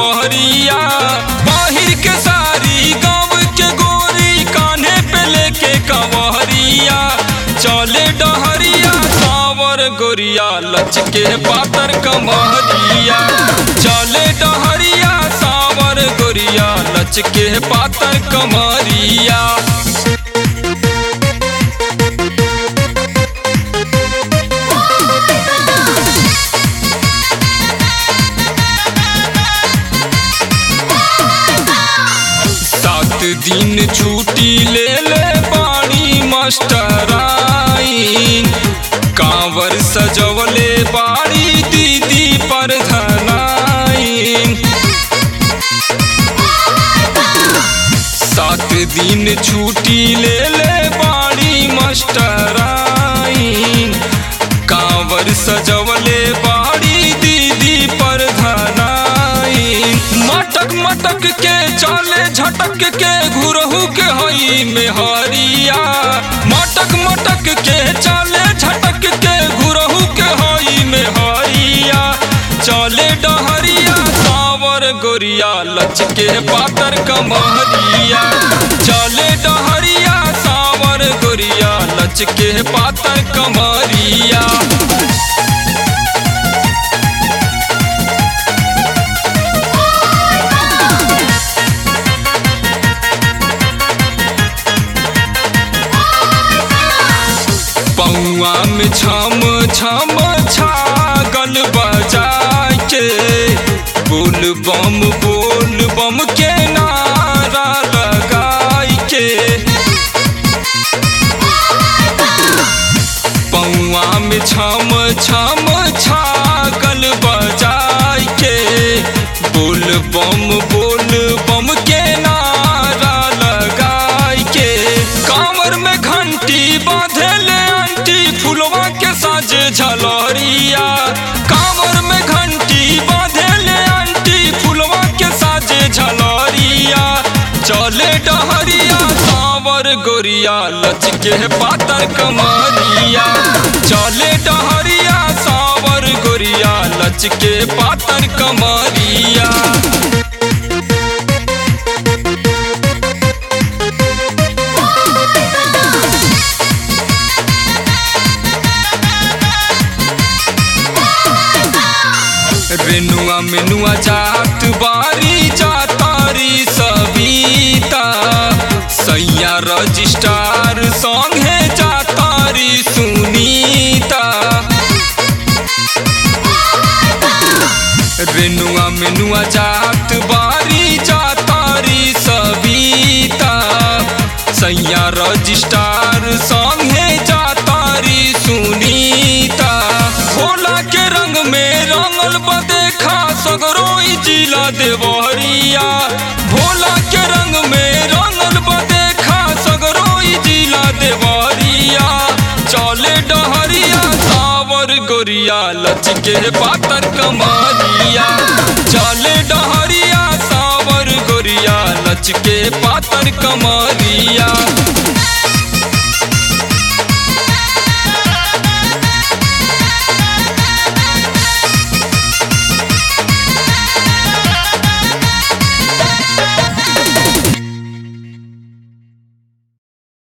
सवरिया बाहिर के सारी गाँव के गोरी कान्हे पे लेके कवरिया चले डहरिया सावर गोरिया लचके पातर कमरिया चले डहरिया सावर गोरिया लचके पातर कमरिया सात दिन छुट्टी ले ले बाड़ी मास्टराइन कांवर सजवले बाड़ी दीदी पर धनाइन सात दिन छुट्टी ले ले बाड़ी मास्टराइन कांवर सजवले बाड़ी दीदी पर धनाइन मटक मटक के चले झटक के घुरहू के हई में हरिया मटक मटक के चले झटक के घुरहू के हई में हरिया चले डहरिया सावर गोरिया लचके पातर कमरिया चले डहरिया सावर गोरिया लचके पातर कमरिया पौआ में छम छम छागल बजा के बोल बम बोल बम के नारा लगाई के पौआ में छम छम छागल बजाई के बोल बम बोल बम के नारा लगाई के कांवर में घंटी बांधले आंटी फुलवा के साजे झलरिया कांवर में घंटी बांधले आंटी फुलवा के साजे झलरिया चले डहरिया सावर गोरिया लचके पातर कमरिया चले डहरिया सावर गोरिया लचके पातर कमरिया रेनुआ मेनुआ जात बारी जातारी सविता सैया रजिस्ट्रार संगे जातारी सुनीता रेनुआ मेनुआ जात बारी जातारी सविता सैया रजिस्ट्रार संगे जातारी सुनीता भोला के रंग में रंगल बदेखा सगरोई जिला देवरिया भोला के रंग में रंगल बदेखा सगरोई जिला देवरिया चले डहरिया सावर गोरिया लचके पातर कमरिया चले डहरिया सावर गोरिया लचके पातर कमरिया